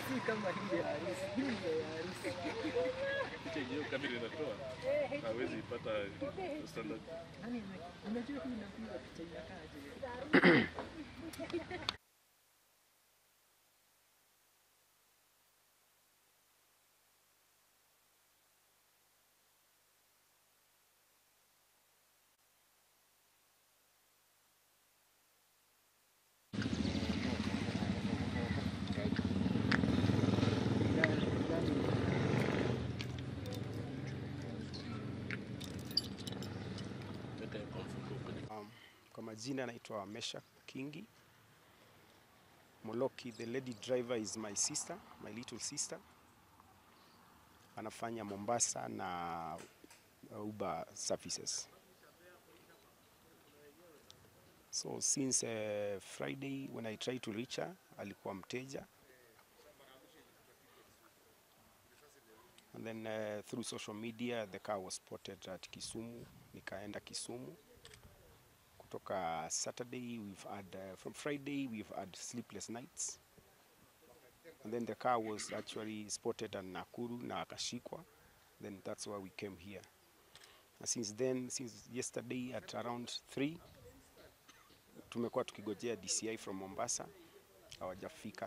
si kama hii ya harusi, hii ndio ya harusi. Picha yenyewe kamera inatoa hawezi ipata standard. Yaani unajua hii inapiga picha inakaaje? Weka hiyo kwa mfuko kwenye Um, kwa majina naitwa Mesha Kingi. Moloki, the lady driver is my sister, my little sister. Anafanya Mombasa na Uber services. So since uh, Friday when I tried to reach her, alikuwa mteja. And then uh, through social media the car was spotted at Kisumu. Nikaenda Kisumu kutoka Saturday we've had uh, from Friday we've had sleepless nights and then the car was actually spotted at Nakuru na akashikwa then that's why we came here and since then since yesterday at around 3 tumekuwa tukigojea DCI from Mombasa hawajafika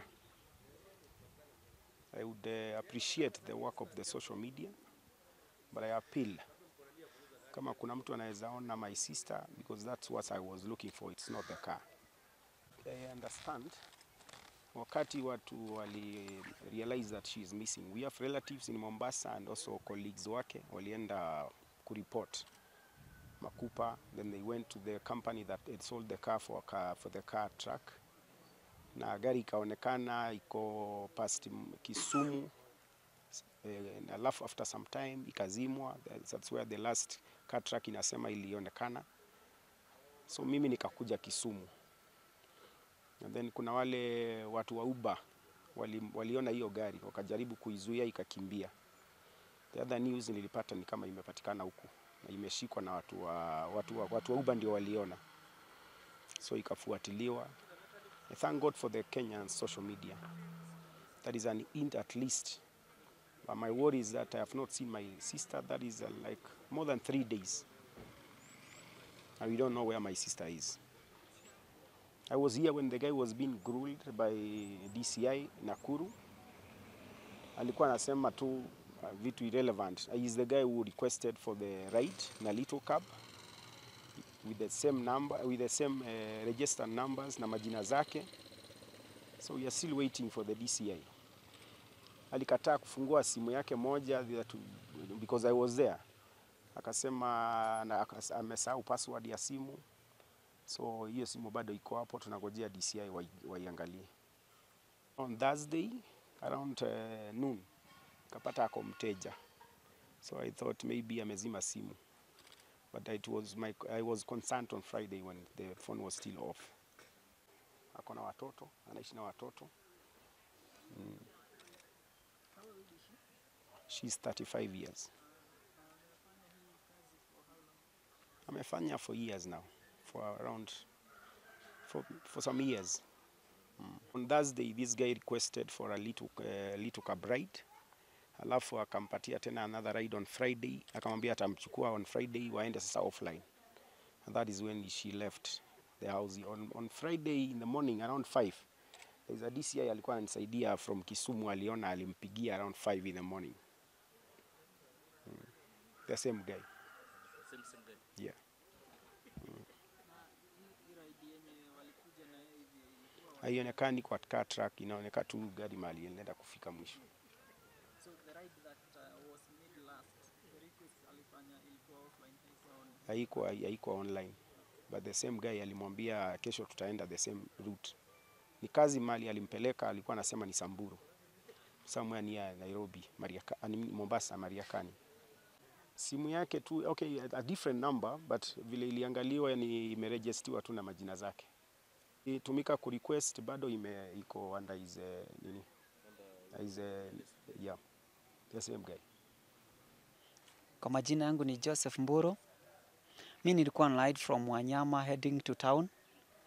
I would uh, appreciate the work of the social media but I appeal kama kuna mtu anaweza ona my sister because that's what I was looking for it's not the car I understand wakati watu wali realize that she is missing we have relatives in Mombasa and also colleagues wake walienda kureport Makupa then they went to the company that had sold the car for, a car, for the car truck na gari ikaonekana iko past Kisumu eh, alafu after some time ikazimwa that's where the last car track inasema ilionekana so mimi nikakuja Kisumu and then kuna wale watu wa Uber wali, waliona hiyo gari wakajaribu kuizuia ikakimbia the other news nilipata ni kama imepatikana huku na imeshikwa na watu wa, watu wa, watu wa Uber ndio waliona so ikafuatiliwa I thank God for the Kenyan social media that is an hint at least But my worry is that I have not seen my sister. That is uh, like more than three days. And we don't know where my sister is. I was here when the guy was being grilled by DCI Nakuru. Alikuwa anasema tu uh, vitu irrelevant. He is the guy who requested for the ride na little cab with the same number, with the same uh, registered numbers na majina zake. So we are still waiting for the DCI alikataa kufungua simu yake moja that- because I was there. Akasema na- akas- amesahau password ya simu, so hiyo simu bado iko hapo, tunangojea DCI wai- waiangalie. On Thursday around uh, noon kapata ako mteja, so I thought maybe amezima simu but it was my, I was concerned on Friday when the phone was still off. Ako na watoto, anaishi na watoto She's 35 years. Amefanya for years now, for around for, for some years. Mm. On Thursday this guy requested for a little, uh, little cab ride. Alafu akampatia tena another ride on Friday, akamwambia atamchukua on Friday waende sasa offline. And that is when she left the house. On, on Friday in the morning around 5 there is a DCI alikuwa ananisaidia from Kisumu, aliona alimpigia around 5 in the morning. The same guy. same same guy. Yeah. Haionekani kwa car track, inaonekana tu gari mali inaenda kufika mwisho. So the ride that uh, was made last, the request alifanya ilikuwa offline, haikuwa on. Haikuwa haikuwa online. But the same guy alimwambia kesho tutaenda the same route. Ni kazi mali alimpeleka, alikuwa anasema ni Samburu. Somewhere near Nairobi, Mariaka, I mean Mombasa, Mariakani. Simu yake tu okay, a different number but vile iliangaliwa ni imerejestiwa tu na majina zake. Itumika ku request bado ime iko under his uh, nini? His, uh, yeah. The same guy. Kwa majina yangu ni Joseph Mburu. Mi nilikuwa on ride from Wanyama heading to town.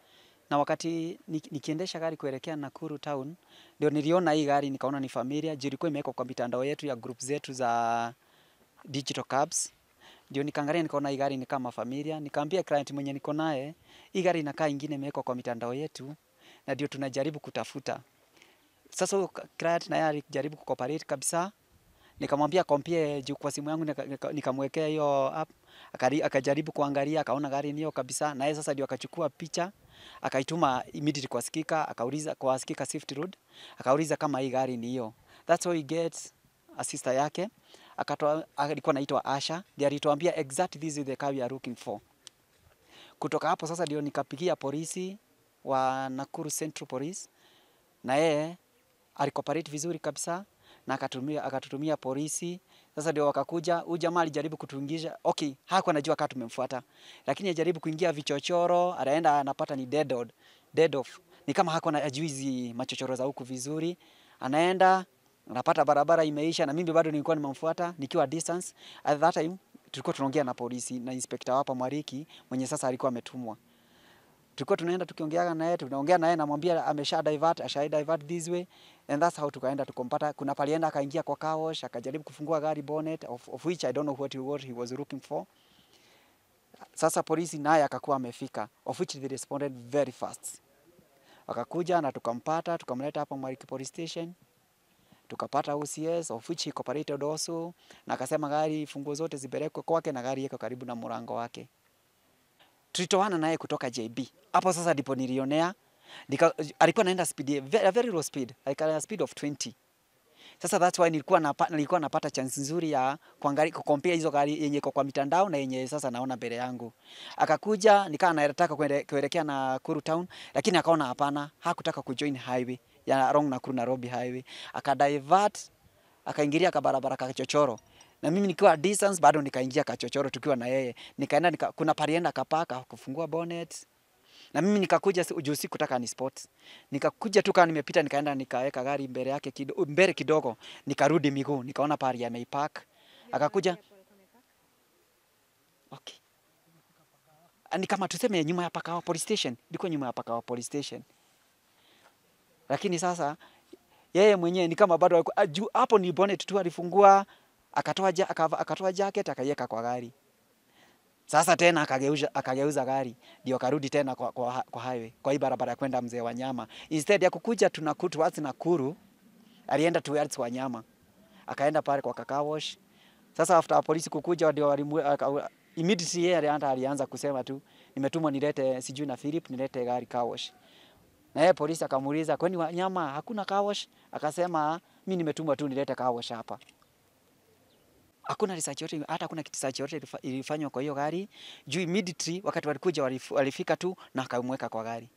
na wakati ni- nikiendesha gari kuelekea Nakuru town ndio niliona hii gari nikaona ni familia juu ilikuwa imewekwa kwa mitandao yetu ya group zetu za digital cabs ndio nikaangalia nikaona hii gari ni kama familia nikaambia client mwenye niko naye hii gari inakaa ingine imewekwa kwa mitandao yetu na ndio tunajaribu kutafuta sasa huyo client naye alijaribu kucooperate kabisa nikamwambia kompie juu kwa simu yangu nika- nika- nikamwekea hiyo app akari- akajaribu kuangalia akaona gari niyo kabisa na yeye sasa ndio akachukua picha akaituma immediately kwa skika akauliza kwa skika Swift Road akauliza kama hii gari ni hiyo that's how he gets a sister yake akatoa alikuwa anaitwa Asha ndiye alituambia exact this is the car we are looking for kutoka hapo sasa ndio nikapigia polisi wa Nakuru Central Police na yeye alicooperate vizuri kabisa na akatumia akatutumia polisi. Sasa ndio wakakuja, huyu jamaa alijaribu kutuingisha. Okay, hakuwa anajua kama tumemfuata, lakini ajaribu kuingia vichochoro, anaenda anapata ni dead odd, dead off. Ni kama hakuwa anajui hizi machochoro za huku vizuri, anaenda anapata barabara imeisha, na mimi bado nilikuwa nimemfuata nikiwa distance. At that time tulikuwa tunaongea na polisi na inspector hapa Mwariki mwenye sasa alikuwa ametumwa tulikuwa tunaenda tukiongeaga naye tunaongea naye namwambia amesha divert asha divert this way and that's how tukaenda tukompata kuna palienda akaingia kwa car wash akajaribu kufungua gari bonnet of, of which I don't know what he, what he was looking for sasa polisi naye akakuwa amefika of which they responded very fast wakakuja na tukampata tukamleta hapa Mwariki police station tukapata OCS of which he cooperated also na akasema gari funguo zote zipelekwe kwake na gari iko karibu na mlango wake tulitoana naye kutoka JB. Hapo sasa ndipo nilionea nika, alikuwa anaenda speed ya- ve- a very low speed like a speed of 20. Sasa that's why nilikuwa napa, nilikuwa napata chance nzuri ya kuangalia kukompea hizo gari yenye iko kwa mitandao na yenye sasa naona mbele yangu. Akakuja nikawa nataka kuende- kuelekea Nakuru town, lakini akaona hapana, hakutaka kujoin highway ya wrong Nakuru Nairobi highway, akadivert akaingilia kabarabara kachochoro na mimi nikiwa distance bado nikaingia kachochoro tukiwa na yeye nikaenda nika, kuna palienda kapaka kufungua bonnet na mimi nikakuja si- juu sikutaka ni spot nikakuja tu kama nimepita nikaenda nikaweka gari mbele yake kido, mbele kidogo nikarudi miguu nikaona pali ameipark akakuja okay Ah, ni kama tuseme nyuma ya Pakawa police station ilikuwa nyuma ya Pakawa police station lakini sasa yeye mwenyewe ni kama bado alikuwa- ah, juu hapo ni bonnet tu alifungua akatoa ja, akava- akatoa jacket akaiweka kwa gari. Sasa tena akageuza akageuza gari ndio akarudi tena kwa, kwa, kwa highway kwa hii barabara ya kwenda Mzee Wanyama. Instead ya kukuja tunaku towards Nakuru alienda towards Wanyama. Akaenda pale kwa Kaka Wash. Sasa after polisi kukuja ndio walimu aka- immediately yeye alianza alianza kusema tu nimetumwa nilete sijui na Philip nilete gari car wash. Na yeye polisi akamuuliza kwani Wanyama hakuna car wash? Akasema mimi nimetumwa tu nilete car wash hapa hakuna research yote hata hakuna research yote ilifa- ilifanywa kwa hiyo gari juu immediately wakati walikuja walif- walifika tu na akamweka kwa gari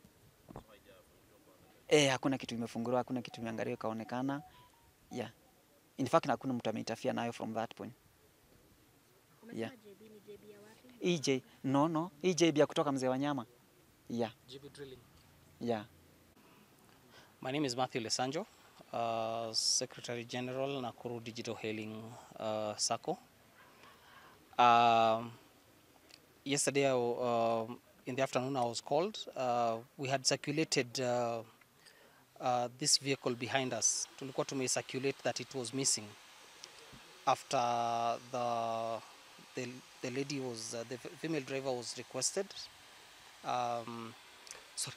eh hakuna kitu imefunguliwa hakuna kitu imeangaliwa ikaonekana yeah in fact hakuna mtu ameitafia nayo from that point yeah EJ no no EJ ya kutoka mzee wa nyama yeah GB Drilling. yeah My name is Matthew Lesanjo, uh, Secretary General Nakuru Digital Hailing uh, SACCO. Um, yesterday, I w- um in the afternoon, I was called. Uh, we had circulated uh, uh, this vehicle behind us. Tulikuwa tumecirculate that it was missing after the the, the lady was uh, the f- female driver was requested. Um, sorry.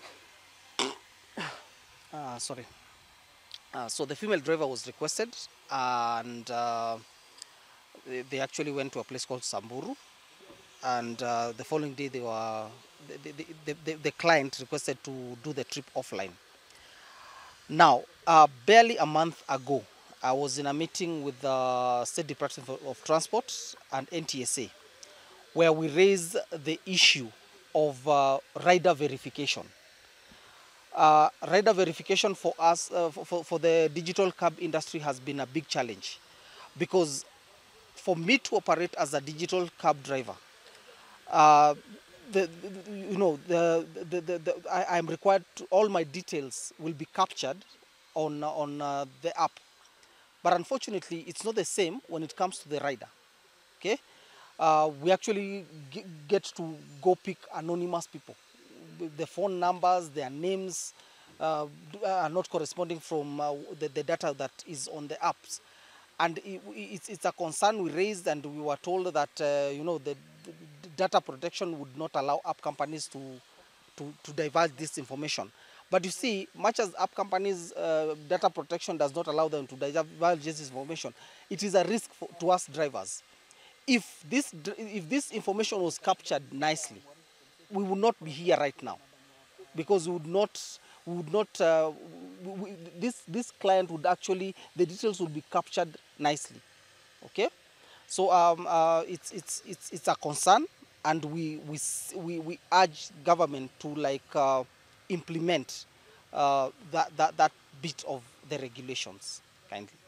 Uh, sorry. Uh, so the female driver was requested, and uh, they, they actually went to a place called Samburu. And uh, the following day, they were the, the, the, the, the client requested to do the trip offline. Now, uh, barely a month ago, I was in a meeting with the State Department of- of Transport and NTSA, where we raised the issue of uh, rider verification uh, rider verification for us, uh, for, for, for the digital cab industry has been a big challenge because for me to operate as a digital cab driver, uh, the, the- you know, the, the, the, the, I, I'm required to, all my details will be captured on, uh, on uh, the app. But unfortunately, it's not the same when it comes to the rider. Okay? Uh, we actually g- get to go pick anonymous people the phone numbers, their names uh, d- are not corresponding from uh, the, the data that is on the apps. And i- i- it's, it's a concern we raised, and we were told that uh, you know the, the data protection would not allow app companies to, to, to divulge this information. But you see, much as app companies' uh, data protection does not allow them to divulge this information, it is a risk for, to us drivers. If this, dr- if this information was captured nicely, we would not be here right now because we would not we would not uh, we, we, this this client would actually the details would be captured nicely okay so um, uh, it's it's it's it's a concern and we we s- we, we urge government to like uh, implement uh, that, that that bit of the regulations kindly